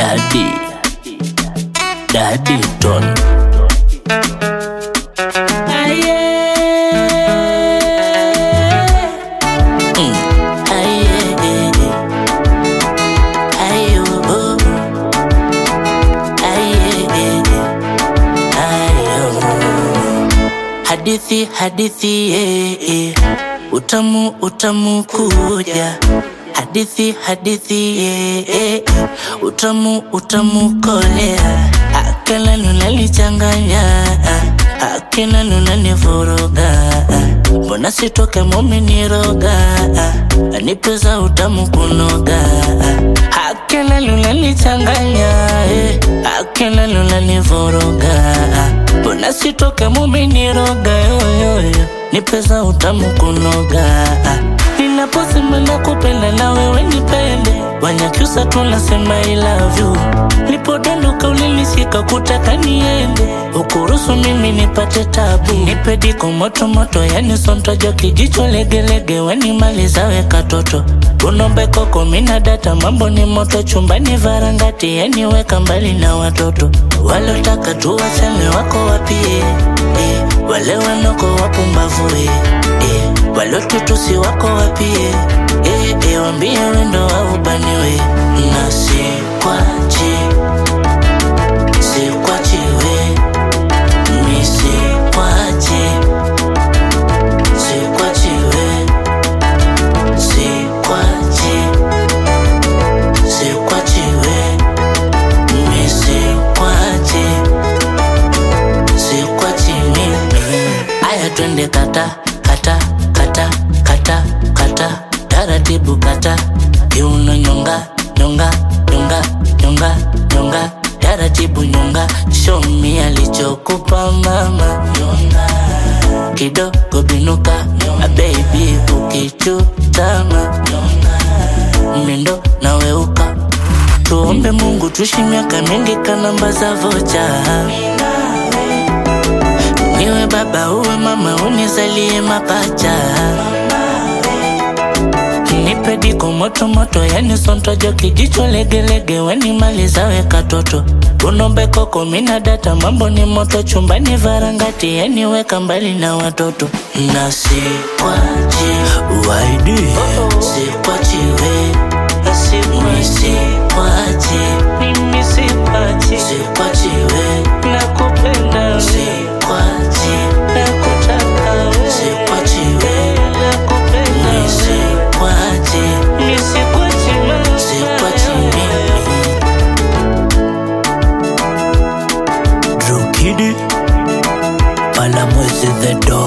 Daddy, Daddy Don. Mm, aye. Ayo, oh. Aye. Ayo. Hadithi, hadithi, eh, eh. Utamu, utamu kuja. Hadithi, hadithi, eh, eh. Utamu, utamu kolea. Akala nunalichanganya. Akina nunanivuruga. Mbona sitoke muminiroga. Anipeza utamu kunoga. Akila nunalichanganya. eh. Akila nunanivuruga. Mbona sitoke muminiroga. yoyoyo. Nipeza utamu kunoga. Ninaposema nakupenda na wewe nipende, Wanyakyusa tunasema I love you. Nilipodondoka ulinishika kutaka niende, ukuruhusu mimi nipate tabu. Nipe diko moto moto, yani sontojo kijicho legelege, wanimaliza weka toto unombe koko mina data, mambo ni moto chumbani varangati, yani weka mbali na watoto walotaka tuwachane wako wapie eh, wale wanoko wapumbavu eh, eh, walotutusi wako wapie eh, eh, wambie wendo waubaniwe na sikwachi sikwachiwe mi sikwachi sikwachiwe sikwachi sikwachiwe mi sikwachi sikwachi mimi aya twende kata kata kata kata kata taratibu kata kiuno nyonga nyonga nyonga nyonga nyonga taratibu nyonga show me alichokupa mama nyonga kidogo binuka a baby ukichutama mindo naweuka tuombe mungu tuishi miaka mingi kanamba za vocha niwe baba uwe mama unizalie mapacha nipe diko moto moto yani sontojo kijicho legelege wanimaliza weka toto unombe koko mina data mambo ni moto chumbani varangati yani weka mbali na watoto na sikwachi waidi sikwachiwe mi sikwachi mimi sikwachi sikwachiwe nakupenda sikwachi nakutaka wewe sikwachiwe nakupenda mi sikwachi mi sikwachi mama sikwachi mimi Drew Kid Palamwezi the Don